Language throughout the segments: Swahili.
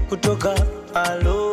kutoka alo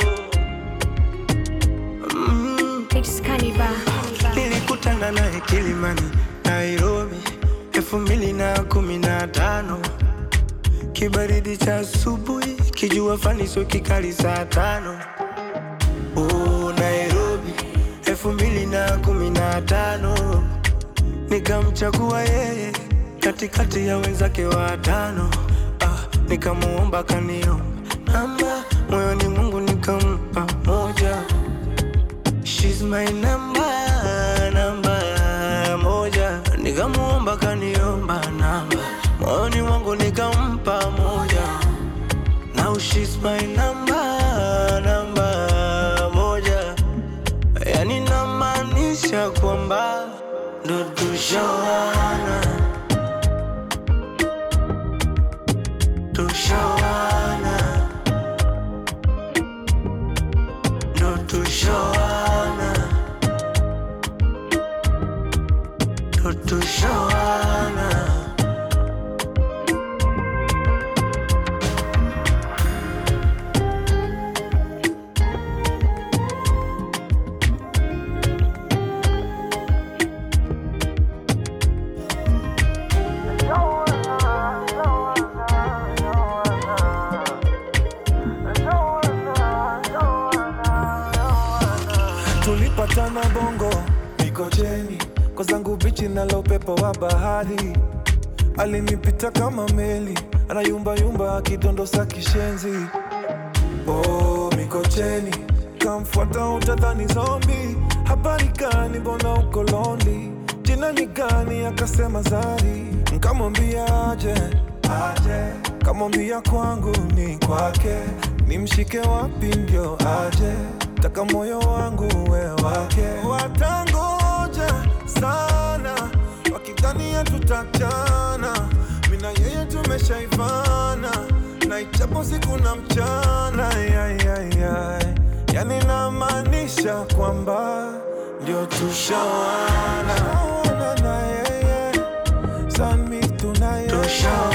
mm. It's Cannibal. Nilikutana naye Kilimani, Nairobi, elfu mbili na kumi na tano. Kibaridi cha asubuhi, kijua fani sio kikali saa tano. Oh, Nairobi, elfu mbili na kumi na tano. Nikamchagua yeye katikati ya wenzake watano. Ah, nikamuomba kaniomba namba, moyoni Mungu nikampa moja. She's my number, namba moja. Nikamuomba kaniomba namba, moyoni mwangu nikampa moja. Now she's my number, namba moja. Yani namaanisha kwamba ndo tushawana, tushawana, ndo tushawana, ndo tushawana. tulipatana bongo mikocheni kwa zangu bichi nalo upepo wa bahari alinipita kama meli anayumbayumba akidondosa kishenzi oh, mikocheni kamfuata utadhani zombi habari gani mbona uko lonely jina ni gani akasema zari nkamwambia aje aje kamwambia kwangu ni kwake nimshike wapi ndio aje taka moyo wangu we wake watangoja sana wakidhania tutachana mina yeye tumeshaivana na ichapo siku na mchana yai, yai, yai. yani namaanisha kwamba ndio tushawana Tushawana na yeye sami tunaye Tushawana.